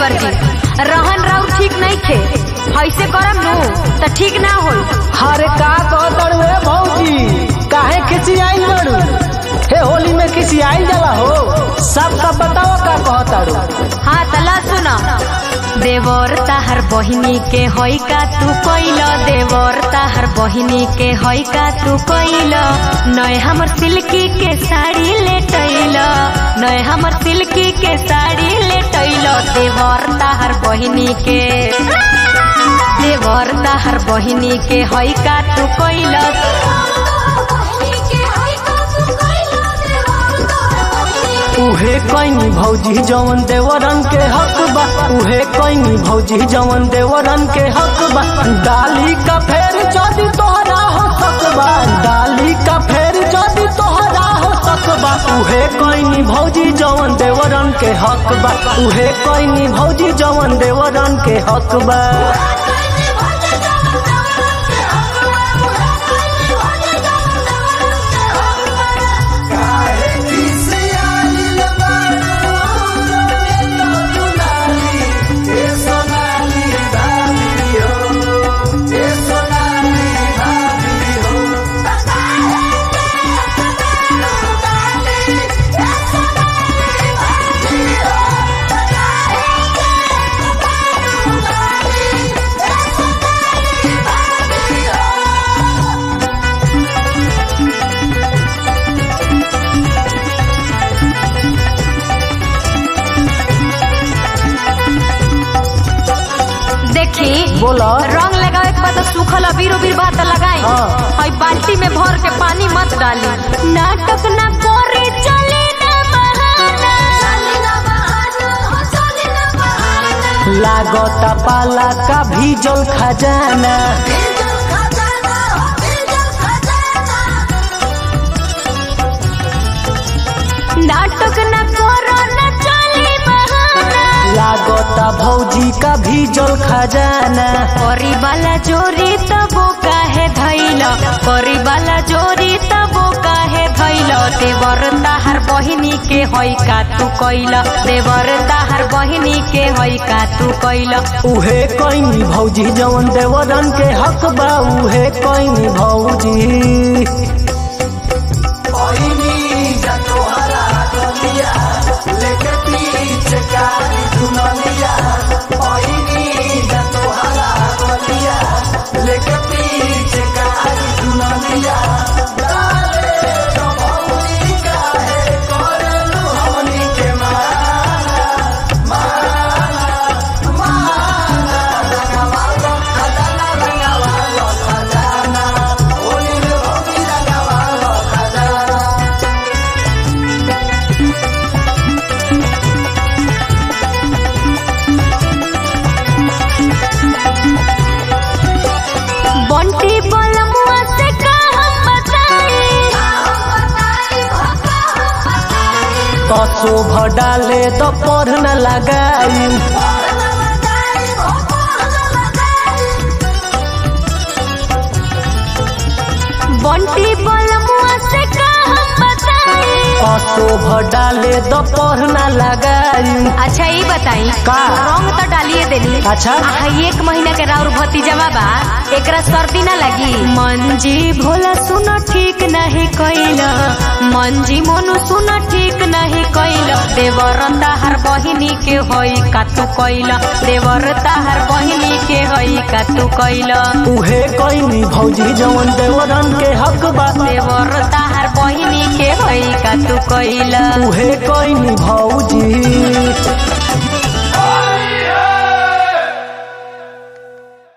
देवर जी रहन राउ ठीक नहीं थे ऐसे करम नु त ठीक ना होई हरे का कहतड़ वे भौजी काहे खिसियाई लड़ू हे होली में खिसियाई जाला हो सबका बताओ का कहतड़ू हाँ तला सुना देवर ताहर बहिनी के होई का तू कोइल देवर ताहर बहिनी के होई का तू कोइल नय हमर सिल्की के साड़ी लेटैल नय हमर सिल्की के साड़ी लेटैल देवर ताहर बहिनी के देवर ताहर बहिनी के होई का तू कोइल उहे कैनी भौजी जवन देवरन के हक बा उहे कैनी भौजी जवन देवरन के हक बा डाली का फेर जदी तोहरा हो सकबा डाली का फेर जदी तोहरा हो सकबा उहे कैनी भौजी जवन देवरन के हक बा उहे कैनी भौजी जवन देवरन के हक बा देखी बोला रंग लगावे के बाद तो सूखल अबीर उबीर बात लगाई हाँ। और बाल्टी में भर के पानी मत डाली नाटक ना करे चले ना बहाना लागता पाला का भीजल खजाना नाटक ना करो ना चले बहाना लागता भौजी का भीजल खजाना करी वाला जोरी तबो काहे धैल करी वाला जोरी तबो काहे धैल देवर ताहार बहिनी के होई का तू कैल देवर ताहार बहिनी के होई का तू कैल उहे कैनी भौजी जवन देवरन के हक बा उहे कैनी भौजी बंटी बलमुआ से का हम बताई कसो भडाले तो पढ़ न लगाई बंटी बलमुआ से का हम बताई कसो भडाले तो पढ़ न लगाई अच्छा ये बताई का? रंग तो डालिए देनी अच्छा। आहा, एक महीना के राउर भतीजवा बा एकरा सर्दी ना लगी मंजी भोला सुन ठीक नहीं कैल मंजी मोनू सुन ठीक नहीं कैल देवर ताहार बहिनी के होई का तू कैल देवर ताहार बहिनी के होई का तू कैल उहे कैनी भौजी जवन देवरन के हक बा देवर ताहार बहिनी के होई का तू कैल उहे कैनी भौजी